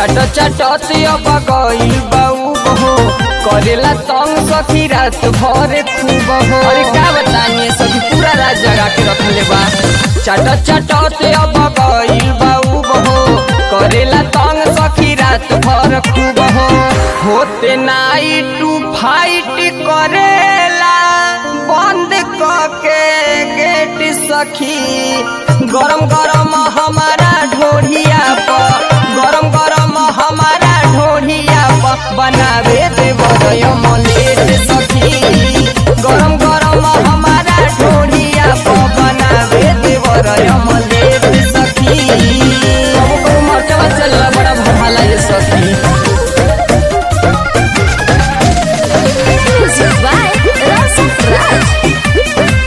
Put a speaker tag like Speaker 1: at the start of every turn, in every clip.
Speaker 1: चट चटत अब गइल बाऊ बहो करेला तंग सखी रात भर खूब हो अरे का बताइए सखी पूरा रात जगा के रखले बा चट चटत अब गइल बाऊ बहो करेला तंग सखी रात भर खूब हो होते नाइट टू फाइट करेला बंद के गेट सखी गरम गरम हमारा ढोढ़िया पर गरम गरम हमारा ढोढ़िया पर बनावे देवर मलेट सखी गरम गरम हमारा ढोढ़िया पर बनावे देवर मलेट सखी कबो कबो मरचवा चलला बड़ा भला ये सखी
Speaker 2: Music by Rasa Raj.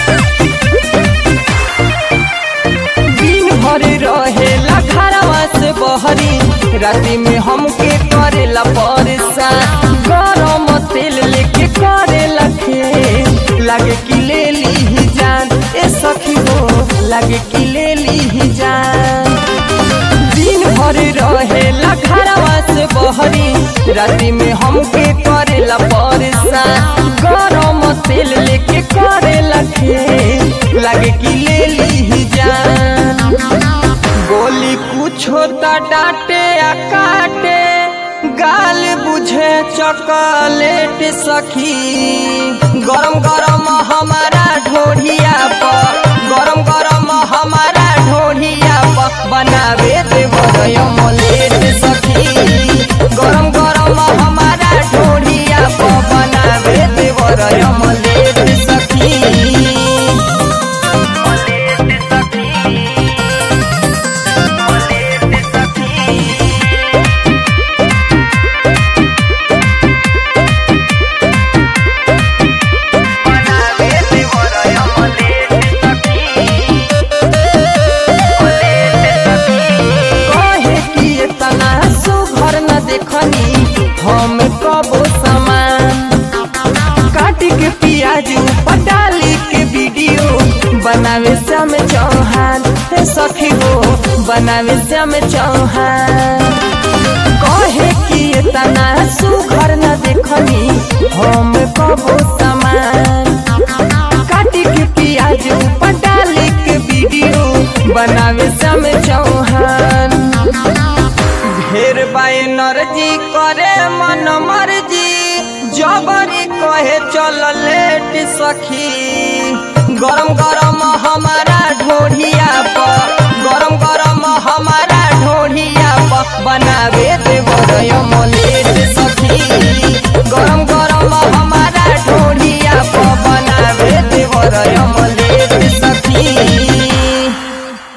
Speaker 1: दिन भर रहेला घरवा से बहरी राति में हमके करेला परेशान गरम तेल लेके करेला खे लागे कि ले ली जान ए सखी हो लागे कि ले ली जान दिन भर रहेला घरवा से बहरी राति में हमके करेला परेशान गरम तेल लेके करेला खे लागे कि ले ली जान बोली कुछ होता डांटे आ काटे गाल बुझे चॉकलेट सखी गरम गरम हमारा ढोढ़िया पर गरम गरम हमारा ढोढ़िया पर बनावे देवर मलेट सखी गरम गरम हमारा ढोढ़िया पर बनावे देवर मलेट सखी कहे कि इतना सुघर न देखनी हम कबो सामान काट के प्याज ऊपर डाली के वीडियो बनावे श्याम चौहान हे सखी हो बनावे श्याम चौहान कहे कि इतना सुघर न देखनी हम कबो सामान काटी के प्याज ऊपर डाली के वीडियो बनावे श्याम चौहान ढेर बाय नरजी करे मन मर्जी जबरी कहे चल लेट सखी गरम गरम हमारा ढोढ़िया पर गरम गरम हमारा ढोढ़िया पर बनावे देवर मल